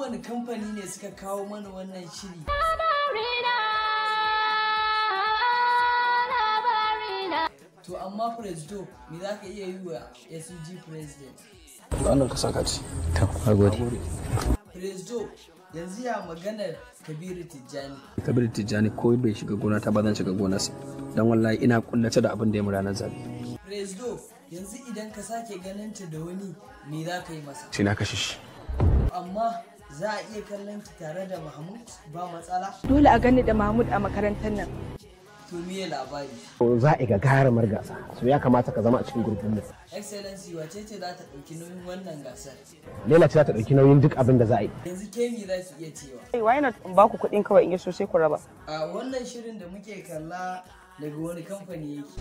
wani kamfani ne suka kawo mana wannan shiri to amma president me za ka iya yi wa SUG president wannan ka saka ci to nagode president yanzu ya maganar kabiru tijjani kabir tijjani ko bai shiga gona ta ba zan shiga gonarsa dan wallahi ina kullace da abin da ya mu ranar zabe president yanzu idan ka sake ganin ta da wani me za ka yi masa sai na kashe shi amma za a iya kallon ki tare da mahmud ba matsala Dole a gani da Mahmud a makarantar nan. to miye labari za a ga garamar gasa so ya kamata ka zama a cikin gurbin mu excellency wace ce za ta ɗauki nauyin wannan gasar Laila ce za ta ɗauki nauyin duk abin da za a yi yanzu ke me za ki iya cewa Why not in ba ku kuɗin kawai in yi so sai ku raba. a wannan shirin da muke kalla daga wani kamfani yake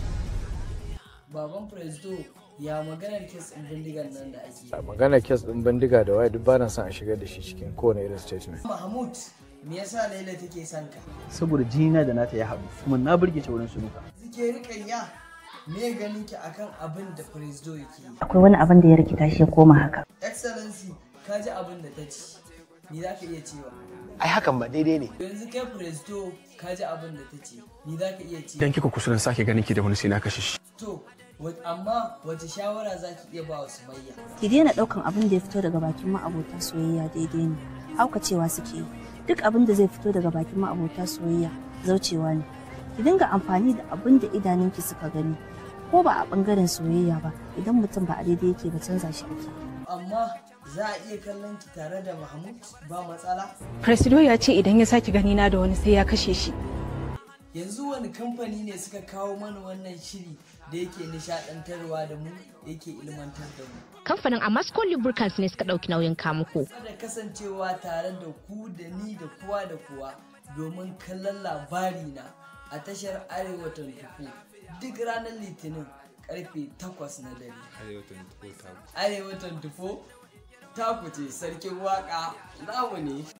baban presto ya maganar kes ɗin bindigan nan da ake yi. magana kes din bindiga da waye duk bana son a shigar da shi cikin kowane irin statement mahmud me yasa laila take son ka saboda jinina da nata ya haɗu kuma na burge ta wurin sunuka zike rikayya me ganin ki akan abin da presto yake yi akwai wani abin da ya rikita shi ya koma haka excellency ka ji abin da ta ci ni za ka iya cewa ai hakan ba daidai ne yanzu kai presto ka ji abin da ta ce ni za ka iya cewa idan kika kusurin sake ganin ki da wani sai na kashe shi to wa- amma wace shawara za ki iya ba wa sumayya ki daina ɗaukan abin da ya fito daga bakin ma'abota soyayya daidai ne haukacewa suke yi duk abin da zai fito daga bakin ma'abota soyayya zaucewa ne ki dinga amfani da abin da idanunki suka gani ko ba a bangaren soyayya ba idan mutum ba a daidai yake ba canza shi ake amma za a iya kallon ki tare da mahmud ba matsala Presido ya ce idan ya sake gani na da wani sai ya kashe shi. yanzu wani kamfani ne suka kawo mana wannan shiri da yake nishadantarwa da mu yake ilmantar da mu kamfanin Amasco Lubricants ne suka ɗauki nauyin kamuku. da kasancewa tare da ku da ni da kowa da kowa domin kallon labari na a tashar arewa 24 duk ranar litinin karfe 8 na dare arewa 24 taku ce sarkin waka namu ne